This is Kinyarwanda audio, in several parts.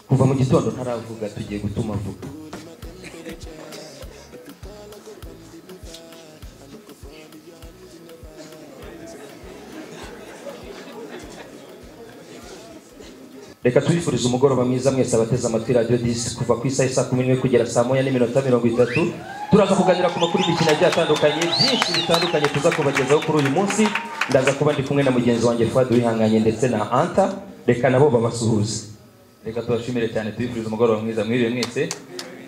kuva mu gitondo ntaravuga tugiye gutuma avuga reka tubifurize umugoroba mwiza mwese abateze amatwi radiyo disi kuva ku isaha saa kumi n'imwe kugera saa moya n'iminota mirongo itatu turaza kuganira ku makuru y'imikino agiye atandukanye byinshi bitandukanye tuza kubagezaho kuri uyu munsi ndaza kuba ndi kumwe na mugenzi wanjye fuad wihanganye ndetse na anta reka nabo babasuhuze reka tubashimire cyane tubifurize umugoroba mwiza mwiriwe mwese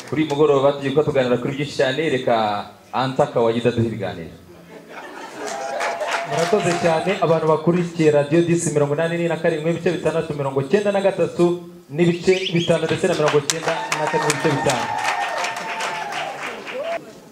kuri uyu mugoroba tugiye kuba tuganira kuri byinshi cyane reka anta kawagida duha ibiganiro murakoze cyane abantu bakurikiye radiyo disi mirongo inani na karindwi ibice bitandatu mirongo cyenda na gatatu n'ibice bitanu ndetse na mirongo cyenda na kane n'ibice bitanu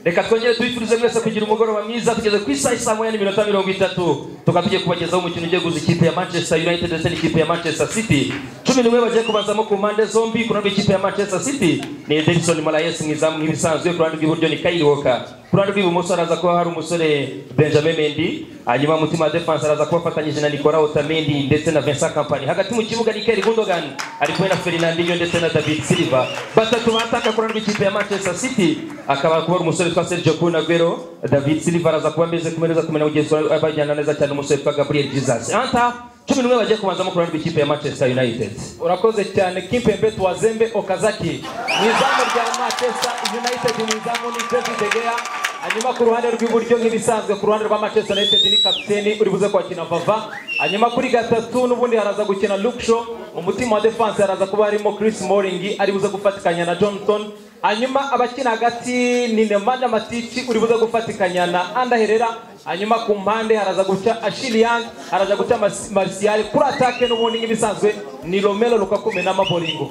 reka twongere tubifurize mwese kugira umugoroba mwiza tugeze ku isaha isaa moya n'iminota mirongo itatu tukaba tugiye kubagezaho umukino ugiye guza ikipe ya manchester united ndetse n'ikipe ya manchester city cumi n'umwe bagiye kubanzamo ku mpande zombi ku ruhande rw'ikipe ya manchester city ni edison malayesi mwizamu nk'ibisanzwe ku ruhande rw'iburyo ni kairi woka ku ruhande rw'ibumoso haraza kuba hari umusore benjamin mendi hanyuma mutima wa defense araza kuba afatanyije na nicola otamendi ndetse na vincent kampani hagati mu kibuga ni keri gundogan ari kumwe na fernandinho ndetse na david silva batatu bataka ku ruhande rw'ikipe ya manchester city akaba kuba ari umusore twa sergio kunagwero david silva araza kuba ameze kumereza kumenya mugenzi wawe abajyana neza cyane umusore twa gabriel jesus anta cumi n'umwe bagiye kubanzamo ku ruhande rw'ikipe ya manchester united urakoze cyane kimpembe tuwazembe okazaki mu izamu rya manchester united mu izamu ni david degeya hanyuma ku ruhande rw'iburyo nk'ibisanzwe ku ruhande rwa manchester united ni kapiteni uri buze kwakina vava hanyuma kuri gatatu n'ubundi haraza gukina luksho mu mutima wa defense haraza kuba harimo chris moring ari buze gufatikanya na johnson hanyuma abakina hagati ni nemanja matici uri buze gufatikanya na anda herera hanyuma ku mpande haraza guca ashiliyang haraza guca Mas- marisiyali kuri atake n'ubundi nk'ibisanzwe ni romero rukakume na maboringo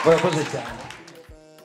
murakoze cyane